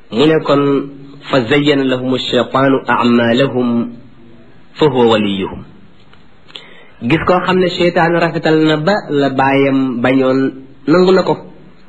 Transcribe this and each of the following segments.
mu ne kon fa zayyana lahum alcheytaanu amalahum fa huwa waliyuhum gis koo xam ne cheytaan rafetal na ba la baayam bañoon nangu na ko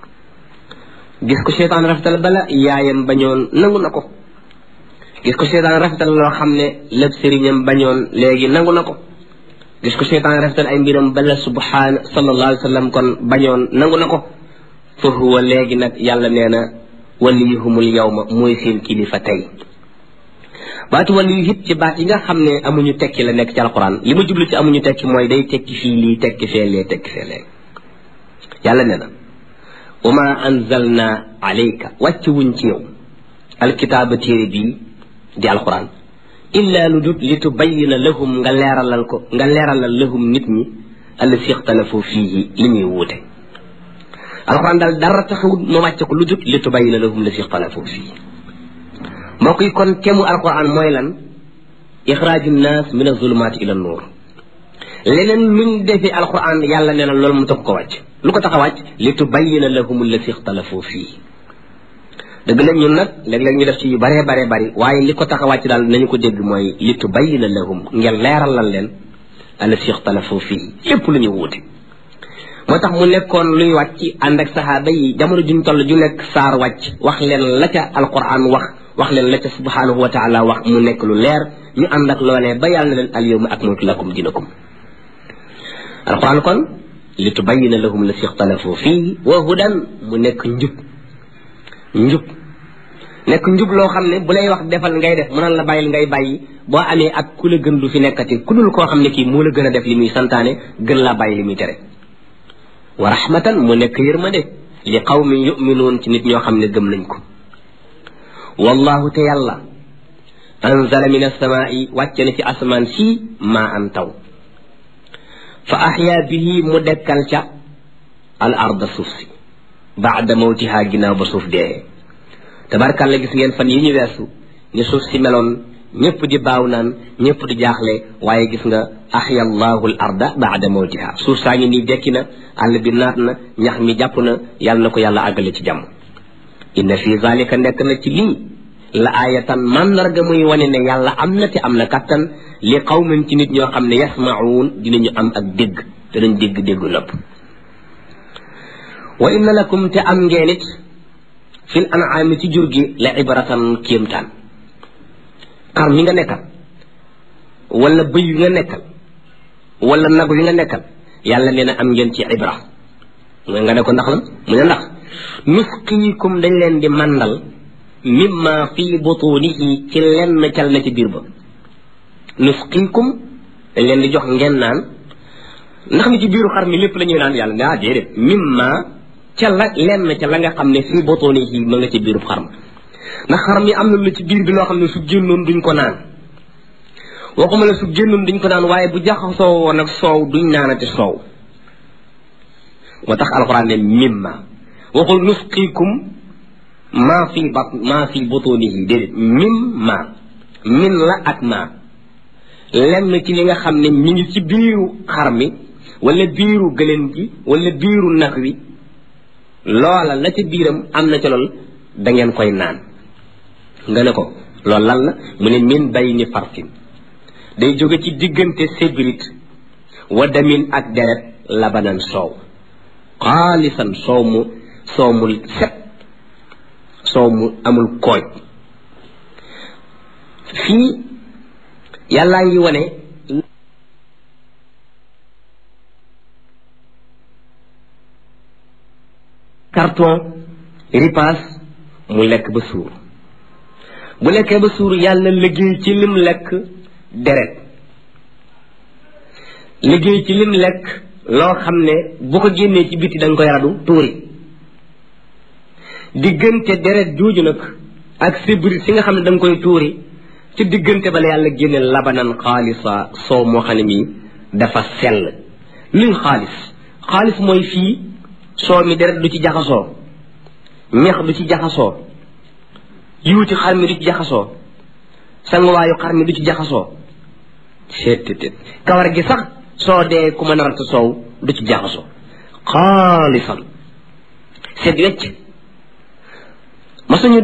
gis ko cheytaan rafetal ba la yaayam bañoon nangu na ko gis ko cheytaan rafetal loo xam ne lépp sëriñam bañoon léegi nangu na ko gis ko cheytaan rafetal ay mbiram ba la subhaana sallallahu alayhi wa sallam kon bañoon nangu na ko fa huwa léegi nag yàlla nee na waliyuhumul yawma mooy seen kilifa tey baatu waliyu it ci baat yi nga xam ne amuñu tekki la nekk ci alquran li ma jublu ci amuñu tekki mooy day tekki fii lii tekki fee lee tekki fee lee yàlla nee na wa ma anzalna alayka wàcc wuñ ci yow alkitaaba téere bii di alquran illa lu dut li tubayina lahum nga leeralal ko nga leeralal lahum nit ñi allasi ixtalafu fiihi li ñuy wuute alquran daal dara taxawut ma wàcce ko lu dut li tubayina lahum lasi ixtalafu fiihi mbokk yi kon kemu alquran mooy lan ixraaju nnaas min azulumaati ila nuur leneen luñ defee alquran yàlla nee na loolu mu tax ko wàcc lu ko tax a wàcc li tubayina lahum allasi ixtalafu fiihi dëgg la ñun nag léeg-léeg ñu def ci yu baree baree bari waaye li ko tax a wàcc daal nañu ko dégg mooy li tubayina lahum ngeen leeralal leen allasi ixtalafu fii lépp lu ñu wuute moo tax mu nekkoon luy wàcc ànd ak saxaaba yi jamono juñ toll ju nekk saar wàcc wax leen la ca alquran wax wax leen la ca subhanahu wa taala wax mu nekk lu leer ñu ànd ak loolee ba yàlla na leen al yawma akmaltu lakum dinakum alquran kon li tubayina lahum allasi ixtalafu fii wa hudan mu nekk njub njub nekk njub loo xam ne bu lay wax defal ngay def mu naan la bàyyil ngay bàyyi boo amee ak ku la gën du fi nekkati ku dul koo xam ne kii moo la gën a def li muy santaane gën laa bàyyi li muy tere wa rahmatan mu nekk yërmande li qawmin yuminuun ci nit ñoo xam ne gëm nañ ko wallahu te yàlla anzala min alsamaai wàcce na ci asamaan sii maa an taw fa axyaa bihi mu dekkal ca al arda suuf si baada mawtihaa ginnaaw ba suuf dee tabarkàlla gis ngeen fan yi ñu weesu ni suuf si meloon ñëpp di baaw naan ñëpp di jaaxle waaye gis nga axya allahu l arda baada mawtihaa suuf saa ngi nii dekki na àll bi naat na ñax mi jàpp na yàlla na ko yàlla àggale ci jàmm inna fi zalika nekk na ci lii la aayatan màndarga muy wane ne yàlla am na te am na kattan li qawmin ci nit ñoo xam ne yasmaun dinañu am ak dégg danañ dégg déggu nopp wa inna lakum te am ngeen it fil an'aami ci jur gi la ibratan kéemtaan xar mi nga nekkal wala bëy wi nga nekkal wala nag wi nga nekkal yàlla nee na am ngeen ci ibra mooy nga ne ko ndax la mu ne ndax nusqiikum dañ leen di màndal mimma fii butunihi ci lenn cal na ci biir ba nusqiikum dañ leen di jox ngeen naan ndax mi ci biiru xar mi lépp la ñuy naan yàlla ne ah déedéet mimma ca la lenn ca la nga xam ne fii butunihi ma nga ci biiru xar ma ndax xar mi am na lu ci biir bi loo xam ne su génnoon duñ ko naan waxuma la su génnoon duñ ko naan waaye bu jaxasoo woon ak soow duñ naanati soow moo tax alxuraan ne mimma waxul nusqiikum maa fi bat maa fi butunihi déedéet mimma min la ak maa lenn ci li nga xam ne mi ngi ci biiru xar mi wala biiru gëlëm gi wala biiru nag wi loola la ca biiram am na ca lool da ngeen koy naan nga ne ko loolu lan la mu ne min bay ni fartin day jóge ci diggante sébrit wa damin ak deret labanan soow xaalisan soow mu soow mu set soow mu amul kooj fii yàllaa ngi wane carton ripaas mu lekk ba suur bu lekkee ba suur yàlla liggéey ci lim lekk deret liggéey ci lim lekk loo xam ne bu ko génnee ci biti da nga koy radu tuuri diggante deret jooju nag ak sibri si nga xam ne da nga koy tuuri ci diggante bala yàlla génne labanan xaalisa soow moo xam ne mii dafa sell luy xaalis xaalis mooy fii soow mi deret du ci jaxasoo ñeex du ci jaxasoo yuuti xar mi du ci jaxasoo sanguwaayu xar mi du ci jaxasoo seet kawar gi sax soo dee ku mën a ratt soow du ci jaxasoo xaalisan seet wecc masuñu